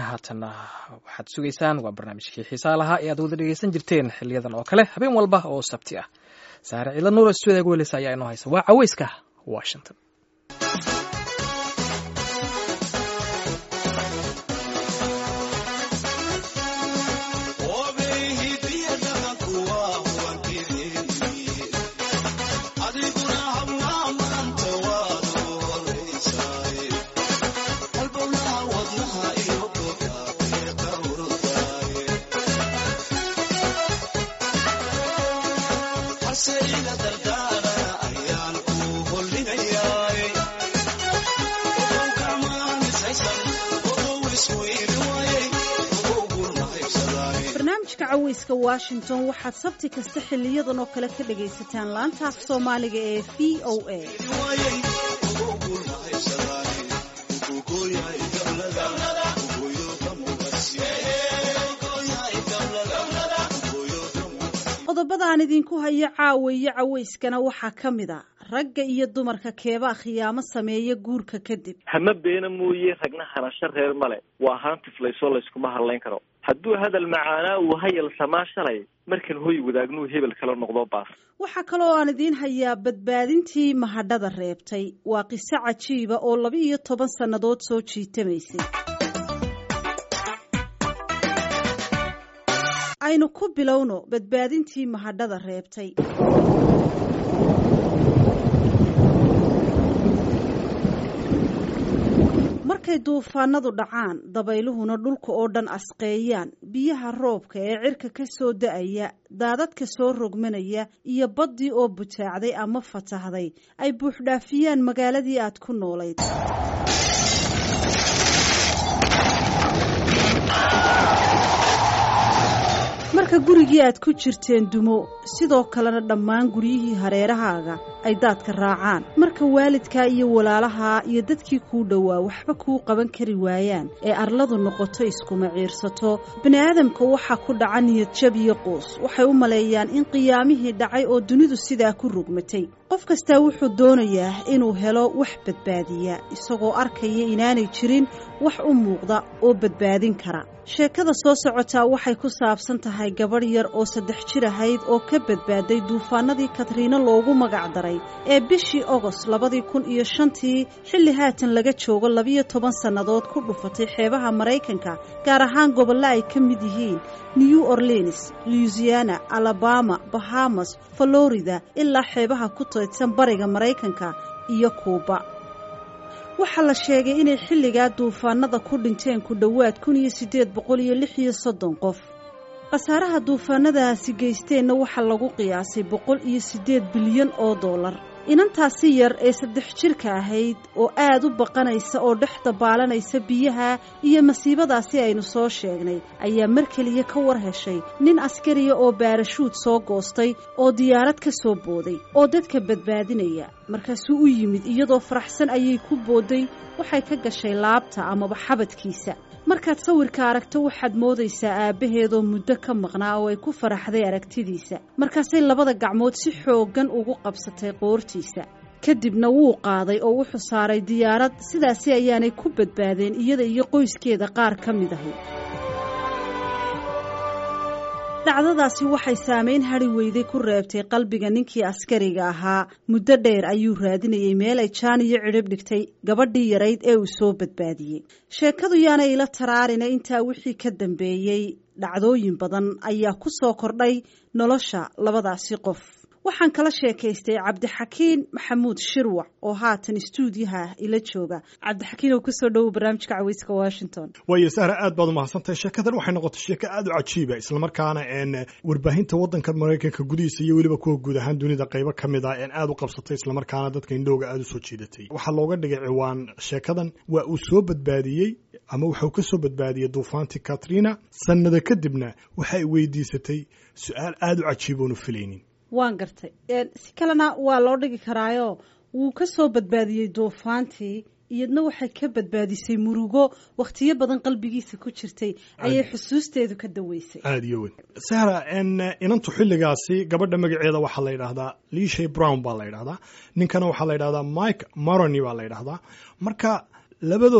haatanna waxaad sugaysaan waa barnaamijkii xiisaa lahaa ee aad wada dhegeysan jirteen xiliyadan oo kale habeen walba oo sabti ah saare ciila nuura stuudiga weleysa ayaa inoo haysa waa caweyska washington barnaamijka caweyska washington waxaad sabti kasta xiliyadan oo kale ka dhagaysataan laanta af soomaaliga ee v o a qodobada aan idinku hayo caawa iyo caweyskana waxaa ka mid a ragga iyo dumarka keebaa khiyaamo sameeya guurka kadib hama beena mooye ragna hanasho reer male waa haantiflaysoo layskuma hadlayn karo hadduu hadal macaanaa uu hayal samaa shalay markan hoy wadaagnuu hebel kala noqdo baas waxaa kaloo aan idiin hayaa badbaadintii mahadhada reebtay waa qiso cajiiba oo laba iyo toban sannadood soo jiitamaysay aynu ku bilowno badbaadintii mahadhada reebtay markay duufaanadu dhacaan dabayluhuna dhulka oo dhan asqeeyaan biyaha roobka ee cirka ka soo da-aya daadadka soo rogmanaya iyo baddii oo butaacday ama fatahday ay buuxdhaafiyaan magaaladii aad ku noolayd marka gurigii aad ku jirteen dumo sidoo kalena dhammaan guryihii hareerahaaga ay daadka raacaan marka waalidkaa iyo walaalahaa iyo dadkii kuu dhowaa waxba kuu qaban kari waayaan ee arladu noqoto iskuma ciirsato bini'aadamka waxaa ku dhaca niyadjab iyo quus waxay u maleeyaan in qiyaamihii dhacay oo dunidu sidaa ku rogmatay qof kastaa wuxuu doonayaa inuu helo wax badbaadiya isagoo arkaya inaanay jirin wax u muuqda oo badbaadin kara sheekada soo socotaa waxay ku saabsan tahay gabadh yar oo saddex jir ahayd oo ka badbaaday duufaanadii katriina loogu magac daray ee bishii ogost labadii kun iyo shantii xilli haatan laga joogo labiyo toban sannadood ku dhufatay xeebaha maraykanka gaar ahaan gobollo ay ka mid yihiin new orleans louisiana alabama bahamas florida ilaa xeebaha ku taydsan bariga maraykanka iyo kuuba waxaa la sheegay inay xilligaa duufaanada ku dhinteen ku dhowaad kun iyo siddeed boqol iyo lix iyo soddon qof khasaaraha duufaanadaasi geysteenna waxaa lagu qiyaasay boqol iyo siddeed bilyan oo dollar inantaasi yar ee saddex jirka ahayd oo aad u baqanaysa oo dhex dabaalanaysa biyaha iyo masiibadaasi aynu soo sheegnay ayaa mar keliya ka war heshay nin askariya oo baarashuud soo goostay oo diyaarad ka soo booday oo dadka badbaadinaya markaasuu u yimid iyadoo faraxsan ayay ku boodday waxay ka gashay laabta amaba xabadkiisa markaad sawirka aragto waxaad moodaysaa aabbaheedoo muddo ka maqnaa oo ay ku faraxday aragtidiisa markaasay labada gacmood si xooggan ugu qabsatay qoortiisa kadibna wuu qaaday oo wuxuu saaray diyaarad sidaasi ayaanay ku badbaadeen iyada iyo qoyskeeda qaar ka mid ahay dhacdadaasi waxay saamayn hadhi weyday ku reebtay qalbiga ninkii askariga ahaa muddo dheer ayuu raadinayay meel ay jaan iyo cidhib dhigtay gabadhii yarayd ee uu soo badbaadiyey sheekadu yaanay ila taraarina intaa wixii ka dambeeyey dhacdooyin badan ayaa ku soo kordhay nolosha labadaasi qof waxaan kala sheekaystay cabdixakiin maxamuud shirwac oo haatan istuudiyaha ila jooga cabdixakiin oo kusoo dhowow barnaamijka caweyska washington waayo sahra aad baad umahadsantahay sheekadan waxay noqotay sheeko aad u cajiiba islamarkaana n warbaahinta wadanka maraykanka gudihiisa iyo weliba kuwa guud ahaan dunida qaybo ka mid ah en aad u qabsatay islamarkaana dadka indhowga aada u soo jiidatay waxaa looga dhigay ciwaan sheekadan waa uu soo badbaadiyey ama wuxuu ka soo badbaadiyey duufaantii katrina sannada kadibna waxay weydiisatay su-aal aada u cajiib oonu filaynin waan gartay si kalena waa loo dhigi karaayo wuu ka soo badbaadiyey duufaantii iyadna waxay ka badbaadisay murugo wakhtiyo badan qalbigiisa ku jirtay ayay xusuusteedu ka daweysay aada iyo weyn sahra n inantu xilligaasi gabadha magaceeda waxaa la yidhaahdaa lishay brown baa la yidhahdaa ninkana waxaa la yidhahdaa mike marony baa la yidhahdaa marka labadooda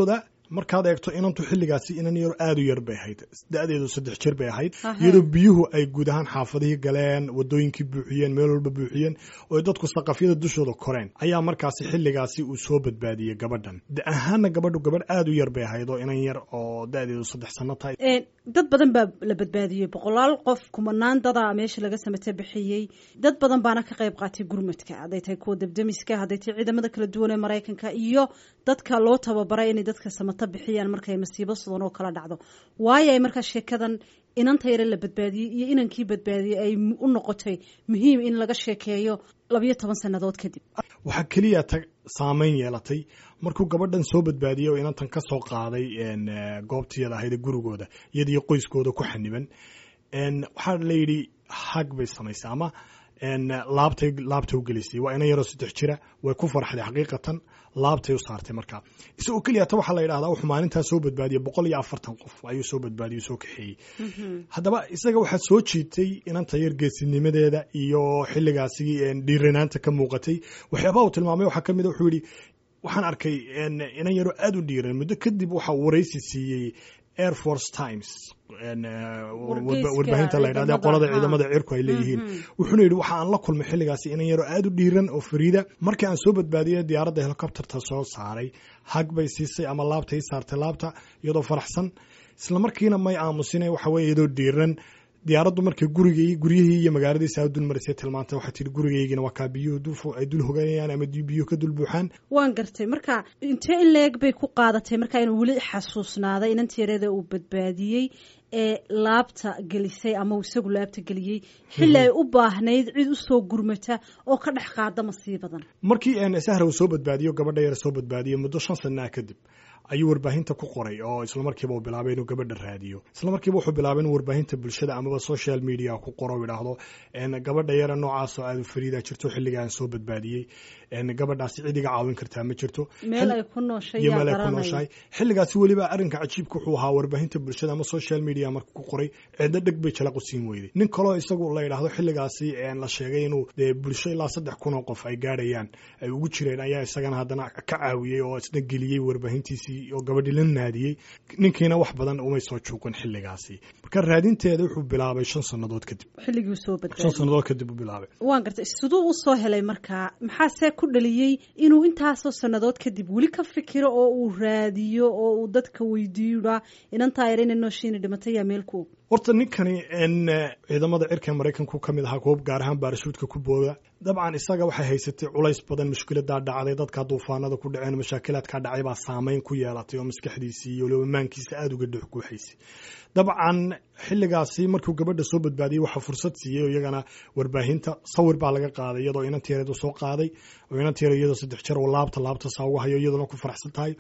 markaad eegto inantu xilligaasi inan yar aada u yar bay ahayd da-deedu saddex jir bay ahayd Ahe. iyadoo biyuhu ay guud ahaan xaafadihii galeen wadooyinkii buuxiyeen meel walba buuxiyeen oo ay dadku saqafyada dushooda koreen ayaa markaasi xilligaasi uu soo badbaadiyey gabadhan da ahaanna gabadhu gabadh aada u yar bay ahayd oo inan yar oo da-deedu saddex sano tahay Een, dad badan baa la badbaadiyey boqolaal qof kumanaan dada meesha laga samata bixiyey dad badan baana ka qayb qaatay gurmadka hadday tahay kuwa debdemiska hadday tahay ciidamada kala duwan ee maraykanka iyo dadka loo tababaray inay dadka samata bixiyaan markay masiibo sidan oo kala dhacdo waayo ay markaa sheekadan inanta yare la badbaadiyey iyo inankii badbaadiyey ay m- u noqotay muhiim in laga sheekeeyo labayo toban sannadood kadib waxaa keliya ta saameyn yeelatay markuu gabadhan soo badbaadiyey oo inantan ka soo qaaday een, eh, goobtiyada ahayd ee gurigooda iyadiyo qoyskooda ku xaniban een, waxaa la yidhi hag bay samaysay ama een, laabtay laabtay u gelisay waa inan yaroo saddex jira way ku farxday xaqiiqatan laabtay u saartay markaa isagoo keliya ta waxaa la yidhahdaa wuxuu maalintaa soo badbaadiyey boqol iyo afartan qof ayuu soo badbaadiyey soo kaxeeyey haddaba isaga waxaa soo jiitay inanta yar geesinimadeeda iyo xilligaasi een, dhiiranaanta ka muuqatay waxyaabaha uu tilmaamay waxaa ka mid a wuxuu yidhi waxaan arkay een, inan yaroo aada u dhiiran muddo kadib waxa uu waraysi siiyey air force times een, eh, Wargeyska warbaahinta la yidhahda ciidamada, qolada ha. ciidamada cirku ay leeyihiin Mhm. wuxuuna yidhi waxa aan la kulmay xilligaasi inan yaroo aada u dhiiran oo fariida markii aan soo badbaadiyey diyaaradda helicopterta soo saaray hag bay siisay ama laabta ii saartay laabta iyadoo faraxsan isla markiina may aamusine waxa weeye iyadoo dhiiran diyaaraddu markay gurigay guryihii iyo magaaladiisa dul marisay tilmaantay waxay tihi gurigaygina waa kaa biyuhu dul fu- ay dul hoganayaan ama di- biyuhu ka dul buuxaan waan gartay marka intee in leeg bay ku qaadatay marka inuu weli xasuusnaaday inantii yareeda uu badbaadiyey ee laabta gelisay ama uu isagu laabta geliyey xilli ay u baahnayd cid usoo gurmata oo ka dhex qaada masiibadan markii een sahra uu soo badbaadiyo gabadha yar soo badbaadiyey muddo shan sanaa kadib ayuu warbaahinta ku qoray oo isla markiiba uu bilaabay inuu gabadha raadiyo isla markiiba wuxuu bilaabay inuu warbaahinta bulshada amaba social media ku qoro oo yidhaahdo een gabadha yara noocaasoo aada fariida jirto xilligaan soo badbaadiyey een gabadhaasi cid iga caawin kartaa ma jirto meel ay ku nooshay iyo yaa meel ay ku garanaya nooshahay xilligaasi weliba arrinka cajiibka wuxuu ahaa warbaahinta bulshada ama social media marka ku qoray ciddo dheg bay jalaq u siin weyday nin kaloo isagu la yidhaahdo xilligaasi een la sheegay inuu dee bulsho ilaa saddex kun oo qof ay gaadhayaan ay ugu jireen ayaa isagana haddana ka caawiyey oo isna geliyey warbaahintiisii oo gabadhii la naadiyey ninkiina wax badan umay soo juuqin xilligaasi marka raadinteeda wuxuu bilaabay shan sannadood kadib xilligii soo shan badbaadiyey sannadood kadib uu bilaabay waan gartay siduu u soo helay markaa maxaase ku dhaliyey inuu intaasoo sannadood kadib weli ka fikiro oo uu raadiyo oo uu dadka weydiiyoa inantaa yar inay nooshiina dhimatay yaa meel ku og horta ninkani n ciidamada cirka maraykanku ka mid ahaa koob gaar ahaan baarashuudka ku booda dabcan isaga waxay haysatay culays badan mushkiladaa dhacday dadka duufaanada ku dhaceen mashaakilaadkaa dhacay baa saameyn ku yeelatay oo maskaxdiisii iyo lobamaankiisa aada uga dhex guuxaysay dabcan xilligaasi markuu gabadha soo badbaadiyey waxaa fursad siiyey oo iyagana warbaahinta sawir baa laga qaaday iyadoo inanteereedu soo qaaday oo inanteere iyadoo saddex jar oo laabta laabta saa uga hayo iyaduna ku faraxsan tahay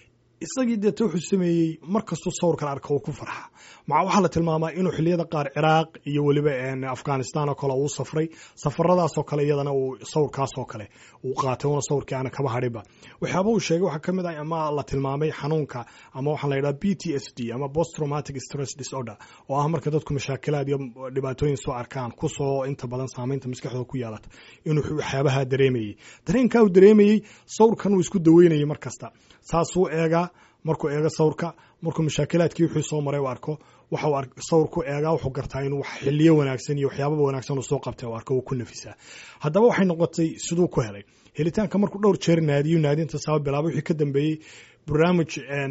isagii deeta wuxuu sameeyey mar kastuu sawirkan arka uu ku farxa maca waxaa la tilmaamaa inuu xiliyada qaar ciraaq iyo weliba afghanistan oo kale uu safray safaradaasoo kale iyadana uu sawirkaasoo kale uu qaatay una sawirkii aana kaba hadhinba waxyaaba uu sheegay waxaa ka mid ah ama la tilmaamay xanuunka ama waxaa la yidhaha b t s d ama post traumatic stress disorder oo ah marka dadku mashaakilaad iyo dhibaatooyin soo arkaan kusoo inta badan saameynta maskaxdooda ku yeelata inuu waxyaabaha dareemayey dareenkaa uu dareemayey sawirkan uu isku daweynayay mar kasta saasuu eegaa markuu eego sawirka markuu mashaakilaadkii wixii soo maray u arko waxa sawirku eegaa wuxuu gartaa inuu xiliyo wanaagsan iyo waxyaababa wanaagsan uu soo qabtay u arko uu ku nafisaa haddaba waxay noqotay siduu ku helay helitaanka markuu dhowr jeer naadiyo naadinta saaba bilaabay wixii ka dambeeyey barnaamij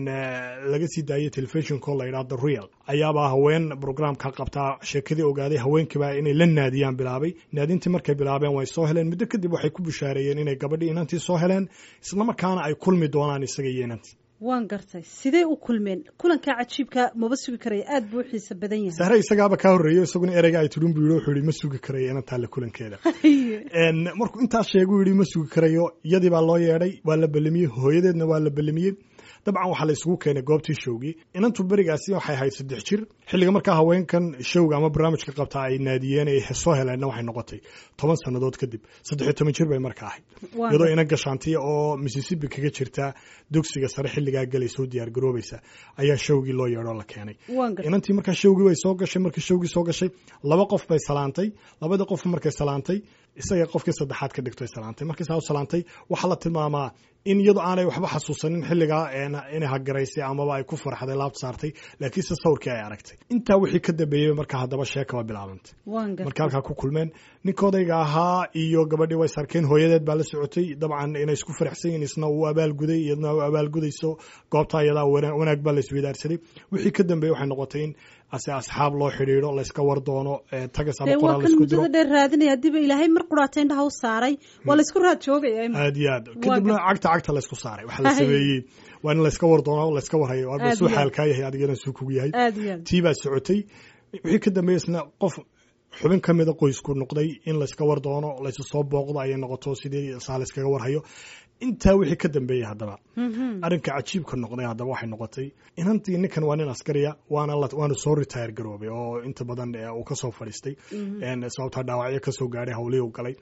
laga sii daayay telefishinko la yidhaha the real ayaabaa haween programka qabtaa sheekadii ogaaday haweenkiiba inay la naadiyaan bilaabay naadintii markay bilaabeen way soo heleen muddo kadib waxay ku bishaareeyeen inay gabadhii inantii soo heleen islamarkaana ay kulmi doonaan isaga iyo inantii waan gartay sidee u kulmeen kulankaa cajiibka maba sugi karaya aada buu u xiisa badan yahay sahre isagaaba kaa horreeyo isaguna ereyga ay tidhin buu yidhi wuxuu yidhi ma sugi karayo inantaa la kulankeeda markuu intaas sheeguu yidhi ma sugi karayo iyadii baa loo yeedhay waa la ballamiyey hooyadeedna waa la ballamiyey dabcan waxaa la isugu keenay goobtii showgii inantu berigaasi waxay ahayd saddex jir xilliga markaa haweenkan showga ama barnaamijka qabtaa ay naadiyeen ay soo heleenna waxay noqotay toban sannadood kadib saddex iyo toban jir bay marka ahayd iyadoo ina gashaantiya oo mississippi kaga jirta dugsiga sare xilligaa galay soo diyaar garoobaysa ayaa showgii loo yeedhoo la keenay inantii markaa showgii way soo gashay markii showgii soo gashay laba qof bay salaantay labadii qof markay salaantay isaga qofkii saddexaad ka dhigto salaantay markii saa u salaantay waxaa la tilmaamaa in iyadu aanay waxba xasuusanin xilligaa inay hagaraysay amaba ay ku farxday laabta saartay laakiinse sawirkii ay aragtay intaa wixii ka dambeeyey marka haddaba sheekaba bilaabantay marka halkaa ku kulmeen ninkoodayga ahaa iyo gabadhii way sarkeen hooyadeed baa la socotay dabcan inay isku faraxsan yihin isna uu abaalguday iyadna u abaalgudayso goobtaa iyadaa wanaag baa la isweydaarsaday wixii ka dambeeyey waxay noqotay in ase asxaab loo xidhiidho layska war doono tagas ama qoraal laisku diro muddada dheer raadinaya hadiiba ilaahay mar quraata indhaha u saaray waa laysku raad joogaya aad iyo aad kadibna cagta cagta laysku saaray waxa la sameeyey waa in layska war doono layska warhayo waaba suu xaalkaa yahay adigana suu kugu yahay tii baa socotay wixii ka dambeeyey isna qof xubin ka mida qoysku noqday in layska war doono laysu soo booqdo ayay noqoto sidii saa layskaga warhayo intaa wixii ka dambeeyey haddaba arrinka cajiibka noqday haddaba waxay noqotay inantii ninkan waa nin askariya waana waana soo retire garoobay oo inta badan uu kasoo fadhiistay sababtaa dhaawacyo kasoo gaadhay hawlihii u galay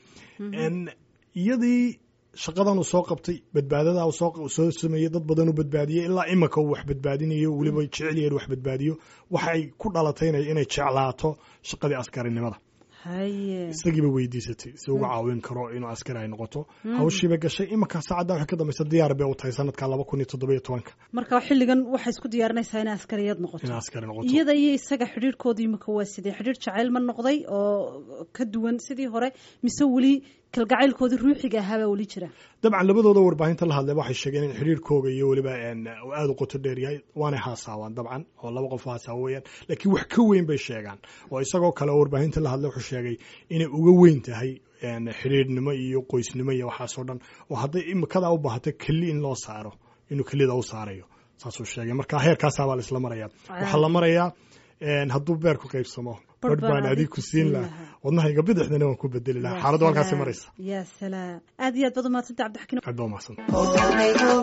iyadii shaqadan uu soo qabtay badbaadada soo sameeyey dad badan u badbaadiyey ilaa imika uu wax badbaadinayo weliba jecel yahay wax badbaadiyo waxay ku dhalatay inay jeclaato shaqadii askarinimada isagiiba weydiisatay si uga caawin karo inuu askari ay noqoto hawshiiba gashay iminka saacaddan waxay ka dambaysa diyaar bay u tahay sanadka laba kun iyo toddoba iyo tobanka marka xilligan waxay isku diyaarinaysaa inay askariyad noqoto in askari noqoto iyada iyo isaga xidhiirhkooda imika waa sidee xidhiir jacayl ma noqday oo ka duwan sidii hore mise weli kalgacaylkoodii ruuxiga ahaabaa weli jira dabcan labadooda warbaahinta la hadlay waxay sheegeen in xidhiirkooga iyo weliba aada u qoto dheer yahay waanay haasaawaan dabcan oo laba qof haasaawo weeyaan laakiin wax ka weyn bay sheegaan oo isagoo kale oo warbaahinta la hadlay wuxuu sheegay inay uga weyn tahay xidhiirnimo iyo qoysnimo iyo waxaasoo dhan oo hadday imikadaa u baahato keli in loo saaro inuu kelida u saarayo saasuu sheegay marka heerkaasaabaa la isla maraya waxaa la marayaa hadduu beerku qaybsamo barh baan adig ku siin laha wadnahayga bidixdana waan ku bedeli lahaa xaaladdu halkaasi maraysa ya salaam aad iyo aad baad umahadsanta cabdixakiin aad baa umahadsanta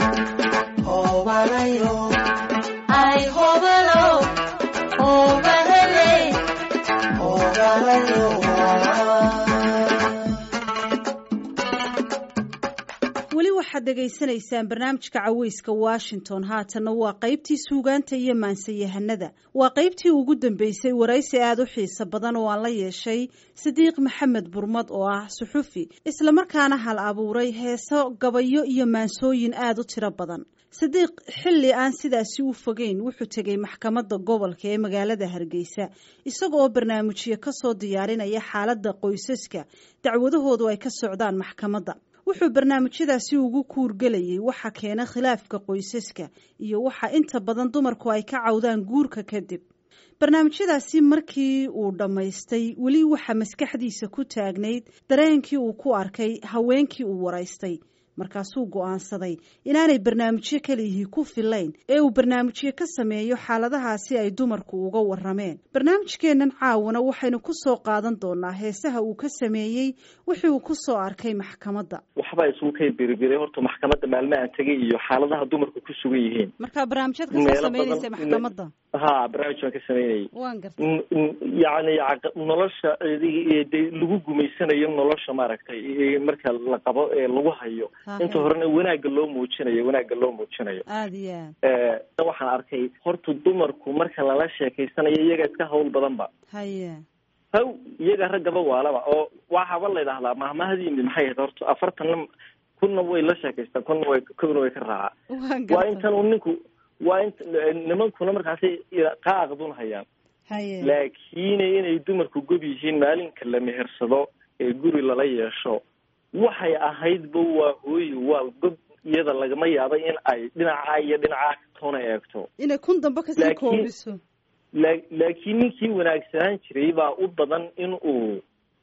weli waxaad dhegaysanaysaan barnaamijka caweyska washington haatanna waa qaybtii suugaanta iyo maansayahanada waa qaybtii ugu dambeysay waraysi aada u xiiso badan oo aan la yeeshay sidiiq maxamed burmad oo ah suxufi islamarkaana hal abuuray heeso gabayo iyo maansooyin aada u tiro badan sidiiq xilli aan sidaasi u fogeyn wuxuu tegay maxkamadda gobolka ee magaalada hargeysa isaga oo barnaamijyo kasoo diyaarinaya xaaladda qoysaska dacwadahoodu ay ka socdaan maxkamadda wuxuu barnaamijyadaasi ugu kuurgelayay waxa keena khilaafka qoysaska iyo waxa inta badan dumarku ay ka cawdaan guurka kadib barnaamijyadaasi markii uu dhammaystay weli waxa maskaxdiisa ku taagnayd dareenkii uu ku arkay haweenkii uu waraystay markaasuu go'aansaday inaanay barnaamijyo kaliyihii ku filayn ee uu barnaamijyo ka sameeyo xaaladahaasi ay dumarku uga warameen barnaamijkeennan caawana waxaynu ku soo qaadan doonaa heesaha uu ka sameeyey wixii uu ku soo arkay maxkamadda waxbaa isugu kay biribiray horta maxkamadda maalme aan tegay iyo xaaladaha dumarku ku sugan yihiin marka barnaamijyaad kasoo sameynaysa maxkamadda ha barnaamij baan ka sameynayay waan gartay yacni nolosha de lagu gumaysanayo nolosha maaragtay marka la qabo ee lagu hayo inta horena wanaagga loo muujinayo wanaagga loo muujinayo aada iyo aad waxaan arkay horta dumarku marka lala sheekaysanayo iyaga iska hawl badanba haye haw iyaga raggaba waalaba oo waxaaba la idhahdaa mahmahadiini maxay ahayd horta afartanna kunna way la sheekaystaan kunna way kuna way ka raacaa waa intan uu ninku waa int nimankuna markaasi qaaqdun hayaan haye laakiin inay dumarku gob yihiin maalinka la mehersado ee guri lala yeesho waxay ahaydba waa hooyi waa gob iyada lagama yaaba in ay dhinacaa iyo dhinacaa toona eegto inay kun dambe kasii Laakiin- koobiso la laakiin ninkii wanaagsanaan jiray baa u badan in uu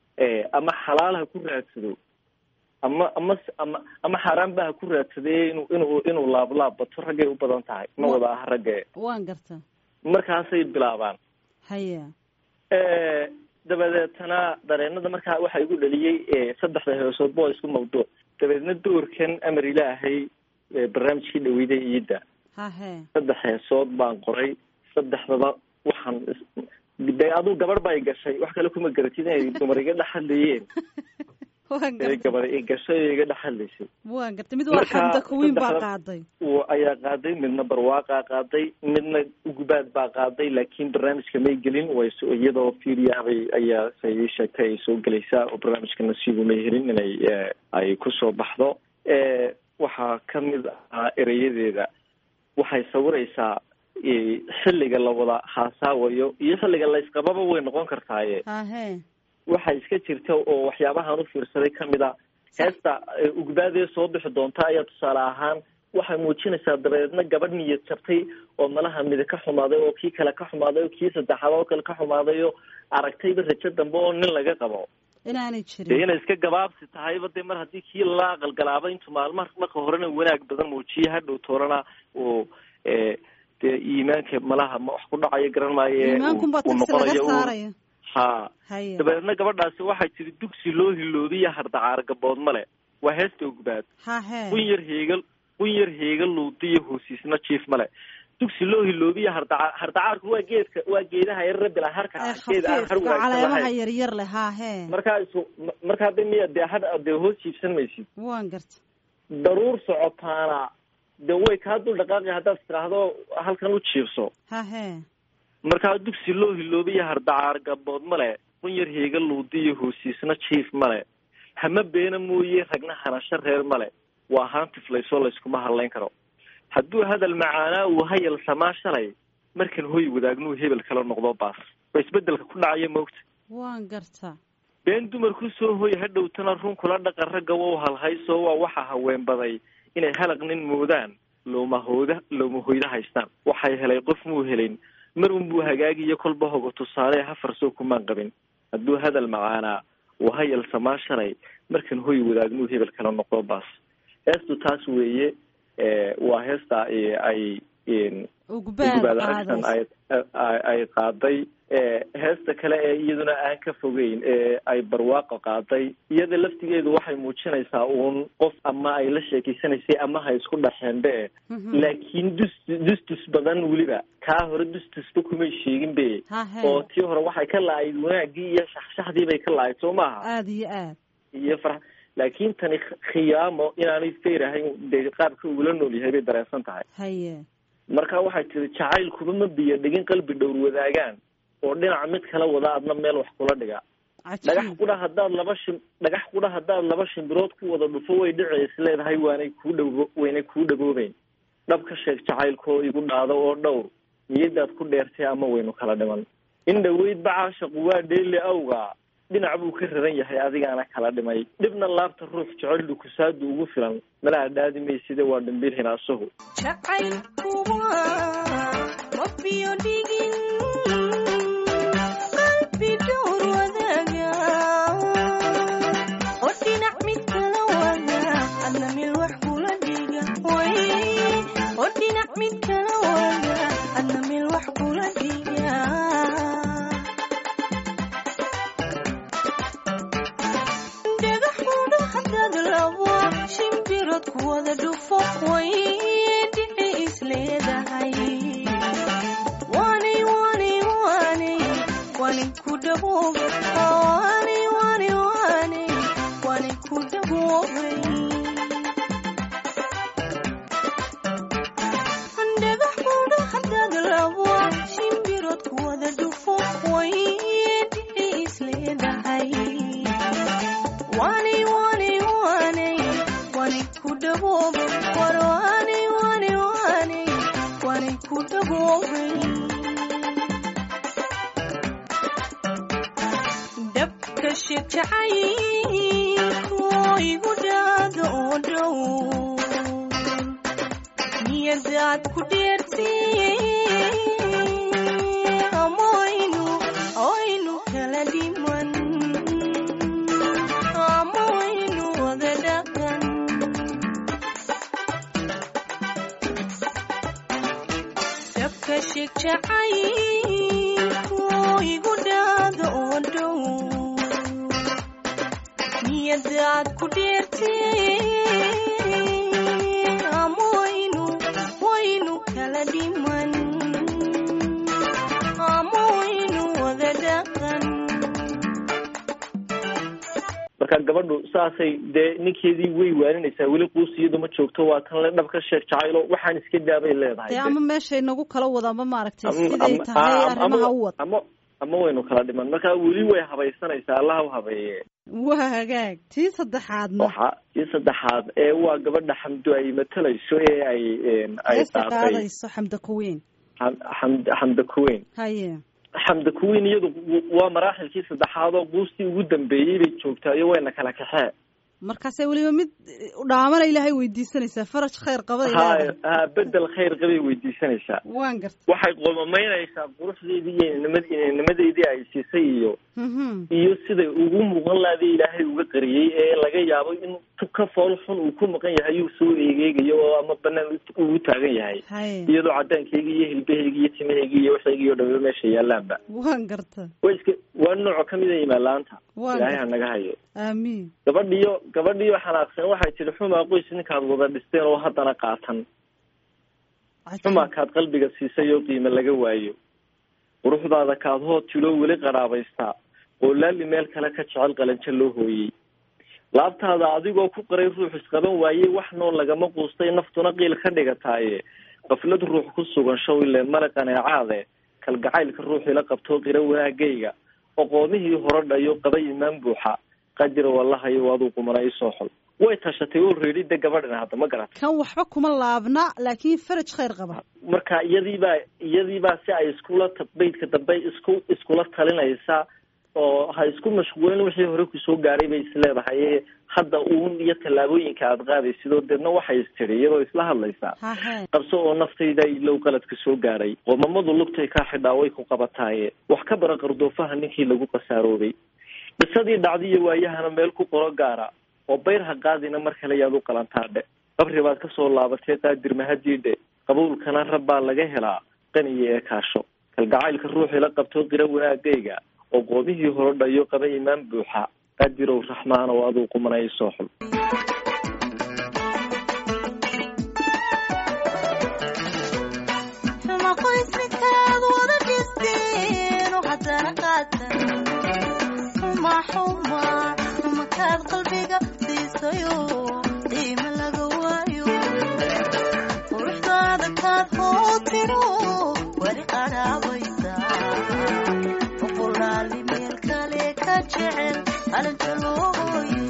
ama xalaal ha ku raadsado ama ama ama ama xaaraanba ha ku raadsadee inu inuu inuu laablaab bato raggay u badan tahay ma wada ah ragge waan garta markaasay bilaabaan haya dabadeetana dareenada markaa waxaa igu dhaliyey saddexda heesoodba waa isku mawduuc dabeedna doorkan amar ilaahay ee barnaamijkii dhaweyda iidda hahe saddex heesood baan qoray saddexdaba waxaan is- de aduu gabadh ba i gashay wax kale kuma garatid inay dumar iga dhex hadlayeen waan ee garta gabar i gashay oo iga dhex hadlaysay waan garta mid waa Marka, xamda kuwiin baa saddexda- qaaday w ayaa qaaday midna barwaaqaa qaaday midna ugubaad baa qaaday laakiin barnaamijka may gelin way so iyadoo fiiriyaabay ayaa say ii sheegtay ay soo gelaysaa oo barnaamijka nasiibu may helin inay eh, ay kusoo baxdo Eh, waxaa ka mid ahaa ereyadeeda waxay sawiraysaa xilliga la wada haasaawayo iyo xilliga laysqababa way noqon kartaaye hahe waxaa iska jirta oo waxyaabahaan u fiirsaday kamid a heesta ugbaadee soo bixi doonta ayaa tusaale ahaan waxay muujinaysaa dabeedna gabadh niyad jabtay oo malaha midi ka xumaaday oo kii kale ka xumaaday oo kii saddexaad oo kale ka xumaaday oo aragtayba rajo dambe oo nin laga qabo inaanay dee jirin inay iska gabaabsi tahayba dee mar haddii kii la aqalgalaaba intu maalma marka horena wanaag badan muujiye hadhow toorana uu dee iimaanka malaha ma wax ku dhacayo garan maayo iimaankunbaa uu tagsi laga noqonayo uu- saaraya ha haye dabeedna gabadhaasi waxay tiri dugsi loo hiloobiya hardacaar gabood male waa heesta ogbaad hahe qun yar heegal qun yar heegal luudiyo hoosiisna jiif male dugsi loo hiloobiya hardacaar hardacaarku waa geedka waa geedaha yar rabila harka ee ah geed aan har khafiifka wanaagsan caleemaha lahayn yaryar leh hahe markaa isu markaa hadda miya dee had dee hoos jiibsan maysid waan garta daruur socotaana dee way kaa dul dhaqaaqi haddaad tiraahdo halkan u jiibso hahe markaa dugsi loo hiloobiya hardacaar gabood male qun yar heegal luudiyo hoosiisna jiif male hama beena mooye ragna hanasho reer male waa haantiflaysoo layskuma hadlayn karo hadduu hadal macaanaa uu hayal samaa shalay markan hoy wadaagnuu hebel kala noqdo baas waa isbedelka ku dhacaya moogta waan garta been dumarku soo hoy hadhowtana run kula dhaqan ragga wow halhaysoo waa waxa haween baday inay halaq nin moodaan loomahooda loomahoyda haystaan waxay helay qof muu helin mar unbuu hagaagiyo kolba hogo tusaale hafarsoo kumaan qabin hadduu hadal macaanaa uu hayal samaa shalay markan hoy wadaagnuu hebel kala noqdo baas heestu taas weeye waa heesta ay ugbaad ugubaad aragsan qaadays ay ay- ay qaaday heesta kale ee iyaduna aan ka fogeyn ee ay barwaaqo qaaday iyada laftigeedu waxay muujinaysaa uun qof ama ay la sheekeysanaysay ama ha isku dhaxeenbe Mhm. laakiin dus dustus badan weliba kaa hore dustusba kumay sheegin be hahe oo tii hore waxay ka la-ayd wanaagii iyo shaxshaxdii bay ka la-ayd soo maaha aada iyo aad iyo far laakiin tani khiyaamo inaanay feyr ahayn dee qaabka ugula nool yahay bay dareensan tahay haye marka waxay tiri jacaylkuba ma biyo dhigin qalbi dhowr wadaagaan oo dhinaca mid kala wada adna meel wax kula dhiga dhagax cajiib qudha haddaad laba shim dhagax qudha haddaad laba shimbirood ku wada dhufo way dhici is leedahay waanay kuu dhawo waynay kuu dhagoobeyn dhab ka sheeg jacaylkoo igu dhaado oo dhowr niyadaad ku dheertay ama waynu kala dhiman in dhaweyd bacaashaqu waa dheeli awga dhinac buu ka raran yahay adigaana kala dhimay dhibna laabta ruux jecel dhukusaadu ugu filan malaa dhaadi mayside waa dhimbil hinaasahu jacaylkuwa rabbiyo dhigin qalbi dhowr wadaaga oo dhinac mid kala wada adna mil wax kula dhiga way oo dhinac mid kala wada adna mil wax kula dhiga dhagaxuudha haddaad labo shimbirod ku wada dhufo way dhici isleedahay waanay waanay waanay waanay ku dhaboobay waanay waanay waanay waanay ku dhaboobay dhagaxuudha haddaad labo shimbirod ku wada dhufo way dhici isleedahay waanay waanay waanay waanay ku dhaboobay war waanay waanay waanay waanay ku dhaboobay dabka shir jacaylku igu dhaado oo dhow niyadaad ku dheertay ama aynu aynu kala dhiman ama aynu wada dhaqan dabka shig jacaylku igu dhaado oo dhow niyadaad ku dheertay ama waynu waynu kala dhiman ama waynu wada dhaqan marka gabadhu saasay dee ninkeedii way waaninaysaa weli quus iyadu ma joogto waa tan le dhab ka sheeg jacaylo waxaan iska daabay leedahay dee ama meeshay nagu kala wada ama maaragtay Ama- siday ama- tahay ama- arrimaha u wad ama ama waynu kala dhiman marka weli way habaysanaysaa allaha u habeeye waa hagaag tii saddexaadna waxa tii saddexaad ee waa gabadha xamdo ay matalayso ee ay ay heesta qaatay qaadayso xamda kuweyn Xam- xamd xamda kuweyn haye xamda kuweyn iyadu waa maraaxilkii saddexaad oo buustii ugu dambeeyey bay joogtaa iyo wayna kala kaxee markaasay weliba mid dhaamana ilaahay weydiisanaysaa faraj khayr qabada ha ilaahay ha bedel khayr qabay weydiisanaysaa waan garta waxay qoomamaynaysaa quruxdeedii iyo inanimad inanimadeedii ay siisay iyo Mhm. iyo siday ugu muuqan lahaday ilaahay uga qariyey ee laga yaabo in tu ka fool xun uu ku maqan yahay uu soo eegeegayo oo ama banaan ugu taagan yahay haye iyadoo cadaankeyga iyo hilbaheyga iyo timaheyga iyo waxayga iyo dhame meesha yaalaanba waan garta waa iska waa nooco kamid a imaalaanta Waa ilaahay garta. ha naga hayo aamiin gabadhiyo gabadhiyo xanaaqsan waxay tihi xumaa qoys ninkaad wada dhisteen oo haddana qaatan xumaa kaad qalbiga siisay oo qiimo laga waayo quruxdaada kaad hood tiloo weli qaraabaystaa oo laali meel kale ka jecel qalanjo loo hooyey laabtaada adigoo ku qaray ruux isqaban waayey wax nool lagama quustay naftuna qiil ka dhigataaye qaflad ruux ku sugan show ileen male qaneecaade kalgacaylka ruuxila qabtoo qira wanaagayga oqoomihii hore dhayo qaba imaan buuxa qadira wallahayo aduu qumana isoo xol way tashatay oo reedhida gabadhan hadda ma garata kan waxba kuma laabna laakiin faraj khayr qaba marka iyadiibaa iyadiibaa si ay iskula ta- beydka dambe isku iskula talinaysa oo ha isku mashquulin wixii hore kusoo gaaray bay isleedahay ee hadda uun iyo tallaabooyinka aada qaadaysidoo deedna waxay istiri iyadoo isla hadlaysaa hahe qabso oo naftayda ilow qaladka soo gaaray qoomamadu lugtay kaa xidhaa way ku qabataaye wax ka bara qardoofaha ninkii lagu qasaaroobay qisadii dhacdiyo waayahana meel ku qoro gaara oo bayr ha qaadina mar kale yaad u qalantaadhe qabri baad kasoo laabatay qaadir mahadiidhe qabuulkana rab baa laga helaa qaniyo ee kaasho kalgacaylka ruuxii la qabto qira wanaagayga oo qoomihii hore dhayo qaba imaan buuxa qaadirow raxmaan oo aduu qumanay soo xul xuma qoys midkaad wada dhisteen oo haddana qaatan xuma xuma xuma kaad qalbiga siisayo qiimo laga waayo quruxdaada kaad hootiro weli qaraabaysa boqolaali meel kale ka jecel alinta loo hooyey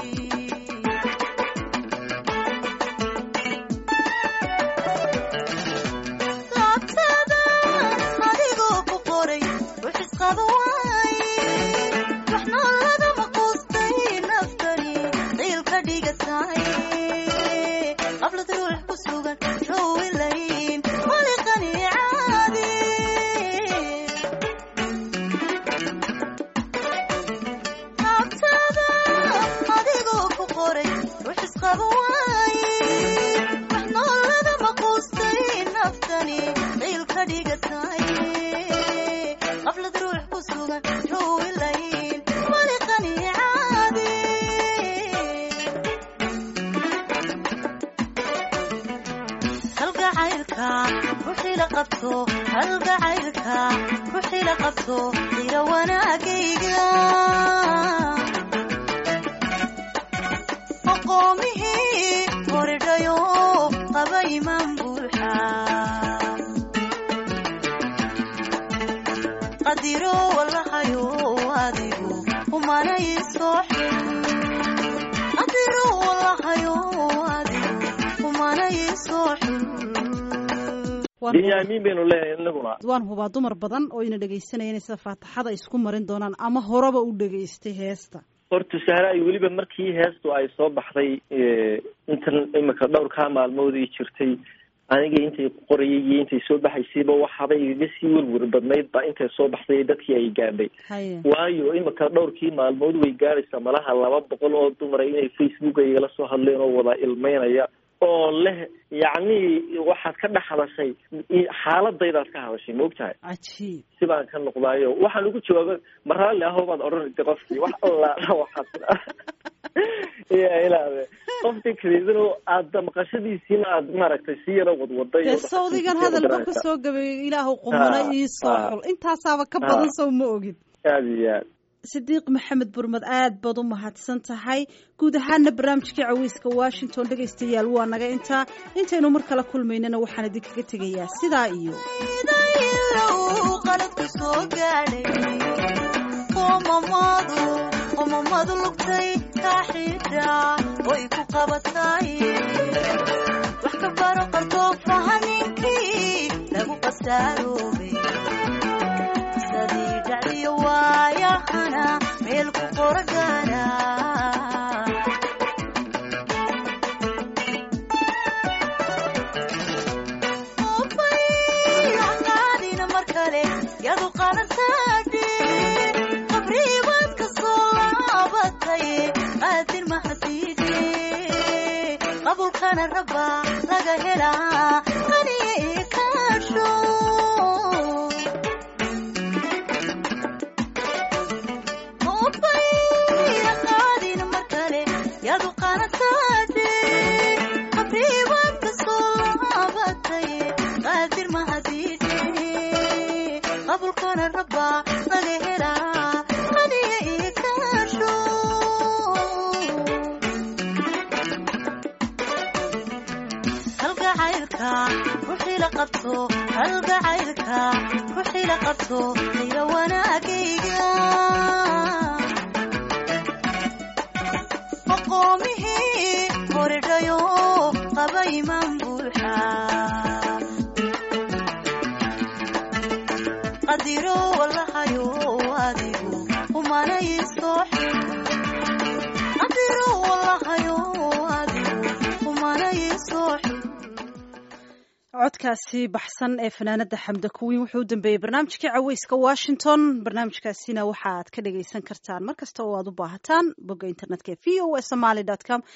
laabtada adigoo ku qoray rux isqaba waaye wax nool lagama quustay naftani qiil ka dhigatay qablad ruux ku sugan rowilayn wali qaniicaadi laabtada adigoo ku qoray rux isqaba waaye wax nool lagama quustay naftani qiil ka dhigatay qablad ruux ku sugan rowilayn wali qaniicaadi halgacaylka ruuxii la qabto halgacaylka ruuxii la qabto qira wanaagayga aqoomihii horidhayo qaba imaan buuxa qadiro wallahayo adigu umanay soo xil qadiro wallahayo adigu umanay soo xil waan binyaamiin baynu leenahay inaguna waan hubaa dumar badan oo ina dhegaysanaya inay sida faataxada isku marin doonaan ama horeba u dhegaystay heesta horta sahra ay weliba markii heestu ay soo baxday intan imika dhowrkaa maalmood ii jirtay aniga intay qorayay iyo intay soo baxaysayba waxaaba igaga sii werwer badnayd ba intay soo baxday ee dadkii ay gaadhay haye waayo imika dhowrkii maalmood way gaadhaysaa malaha laba boqol oo dumara inay facebook igala soo hadleen oo wada ilmeynaya oo leh yacni waxaad ka dhex hadashay xaaladaydaad ka hadashay ma ogtahay cajiib si baan ka noqdaayo waxaan ugu jawaaba ma raalli ahoo baad odhanaysa qofkii wax allaala waxaad ya ilaade qofkii kaleedana aada maqashadiisiina aad maaragtay si yaro wadwaday dee sawdigan hadalba ka soo gabeeyo ilaahu qumana Ha, ii soo ha. xul intaasaaba ka Ha. badan sow ma ogid aada iyo aad sidiiq maxamed burmad aad baad u mahadsan tahay guud ahaana barnaamijkii caweyska washington dhegaystayaal waa naga intaa intaynu mar kale kulmaynana waxaan idinkaga tegayaa sidaa iyo idayilow qaladku soo gaadhay qoomamadu qoomamadu qaraa way ku qabatay wax ka baro qardoofa haninkii lagu qasaaroobay sadii dhacdiyo waayahana meel ku qora gaara qaadina mar kale yadu qalantaadhe qabriibaad ka soo laabatay qaadir mahadiidhe qabulkana raba laga helaa qaniye ii kaasho qaadina mar kale yadu qalantaadhe qabriibaad ka soo laabatay qaadir mahadiidhe qabulkana raba laga helaa qaniye ii kaasho halgacaylka ruuxii la qabto halgacaylka ruuxii la qabto ila wanaagayga aqoomihii koridhayo qaba imaan buuxa qadiro walahayo adigu umanay soo xil qadiro walahayo adigu umanay soo xil codkaasi baxsan ee fanaanada xamda kuwiin wuxuu u dambeeyey barnaamijkii caweyska washington barnaamijkaasina waxaad ka dhagaysan kartaan mar kasta oo aad u baahataan bogga internetka v o a somaly com